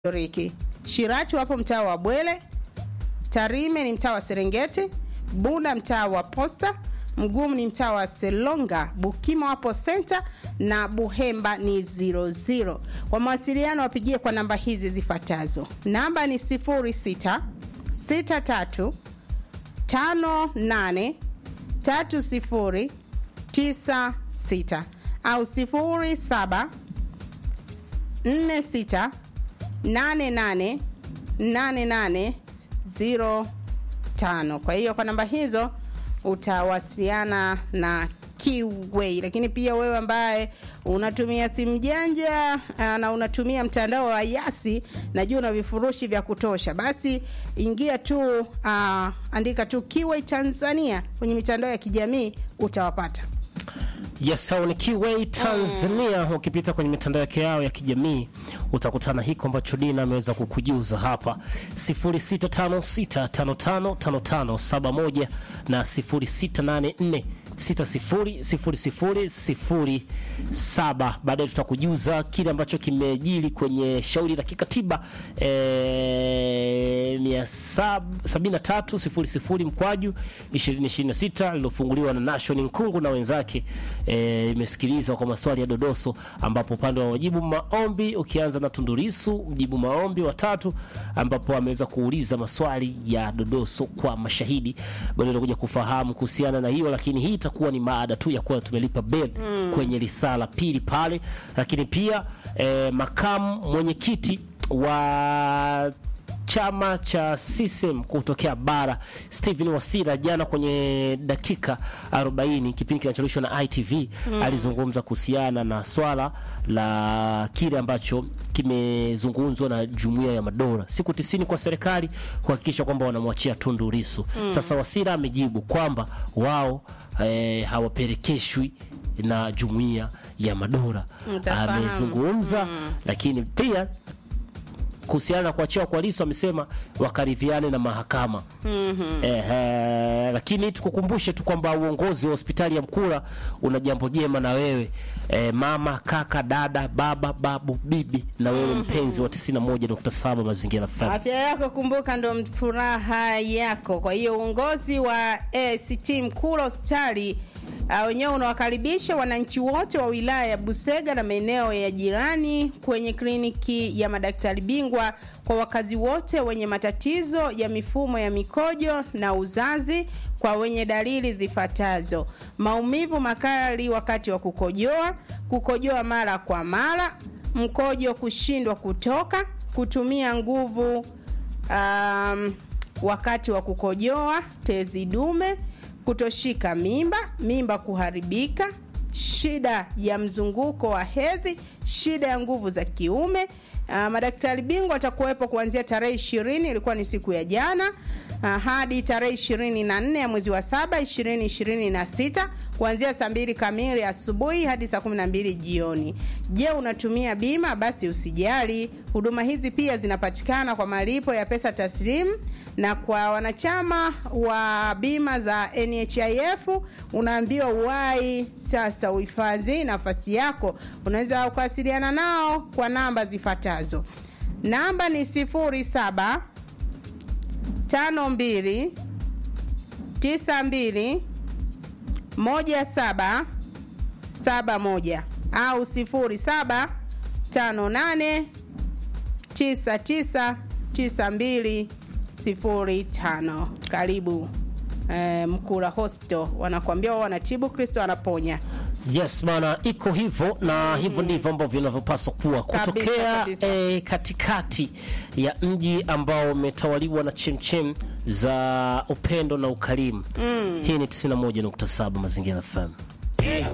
Riki. Shirati wapo mtaa wa Bwele, Tarime ni mtaa wa Serengeti, Bunda mtaa wa Posta, Mgumu ni mtaa wa Selonga, Bukima wapo senta na Buhemba ni 00. Kwa mawasiliano wapigie kwa namba hizi zifuatazo. Namba ni 06 63 58 30 96 au 07 46 88 88 05. Kwa hiyo kwa namba hizo utawasiliana na Kiway. Lakini pia wewe ambaye unatumia simu janja aa, na unatumia mtandao wa Yasi, najua una vifurushi vya kutosha, basi ingia tu aa, andika tu Kiway Tanzania kwenye mitandao ya kijamii utawapata. Yes, hao ni Kiway Tanzania. Ukipita kwenye mitandao yake yao ya kijamii utakutana hiko ambacho Dina ameweza kukujuza hapa 0656555571 na 0684 600007. Baadaye tutakujuza kile ambacho kimejili kwenye shauri la kikatiba eh, 7300 mkwaju 2026 lilofunguliwa na Nation Nkungu na wenzake eh, imesikilizwa kwa maswali ya dodoso, ambapo upande wa wajibu maombi ukianza na Tundurisu mjibu maombi watatu, ambapo ameweza kuuliza maswali ya dodoso kwa mashahidi. Baadaye tutakuja kufahamu kuhusiana na hiyo, lakini hii itakuwa ni maada tu ya kuwa tumelipa bed kwenye risala pili pale, lakini pia eh, makamu mwenyekiti wa chama cha CCM kutokea bara Stephen Wasira jana kwenye dakika 40 kipindi kinacholishwa na ITV alizungumza kuhusiana na swala la kile ambacho kimezungumzwa na Jumuiya ya Madola, siku tisini kwa serikali kuhakikisha kwamba wanamwachia Tundu Lissu. Sasa Wasira amejibu kwamba wao eh, hawapelekeshwi na Jumuiya ya Madola. Mtafahamu. Amezungumza lakini pia kuhusiana na kuachiwa kwa Lissu amesema wakaridhiane na mahakama. Ehe, lakini tukukumbushe tu kwamba uongozi wa hospitali ya Mkura una jambo jema na wewe e, mama, kaka, dada, baba, babu, bibi na wewe mpenzi wa 91.7 Mazingira FM. Afya yako kumbuka, ndo furaha yako. Kwa hiyo uongozi wa ACT Mkura hospitali uh, wenyewe unawakaribisha wananchi wote wa wilaya ya Busega na maeneo ya jirani kwenye kliniki ya madaktari bingwa kwa wakazi wote wenye matatizo ya mifumo ya mikojo na uzazi kwa wenye dalili zifuatazo: maumivu makali wakati wa kukojoa, kukojoa mara kwa mara, mkojo kushindwa kutoka, kutumia nguvu um, wakati wa kukojoa, tezi dume, kutoshika mimba, mimba kuharibika, shida ya mzunguko wa hedhi, shida ya nguvu za kiume. Uh, madaktari bingwa watakuwepo kuanzia tarehe ishirini, ilikuwa ni siku ya jana uh, hadi tarehe ishirini na nne ya mwezi wa saba ishirini ishirini na sita kuanzia saa mbili kamili asubuhi hadi saa kumi na mbili jioni. Je, unatumia bima? Basi usijali, huduma hizi pia zinapatikana kwa malipo ya pesa taslimu na kwa wanachama wa bima za NHIF unaambiwa uwai sasa uhifadhi nafasi yako. Unaweza kuwasiliana nao kwa namba zifuatazo. Namba ni 07 52 92 17 71 au 07 58 99 92 05. Karibu eh, Mkura Hospital, wanakuambia wao wanatibu, Kristo anaponya. Yes bana, iko hivyo na hivyo ndivyo ambavyo vinavyopaswa kuwa Kabisa, kutokea kabisa. eh, katikati ya mji ambao umetawaliwa na chemchem za upendo na ukarimu. Hii ni 91.7 Mazingira FM.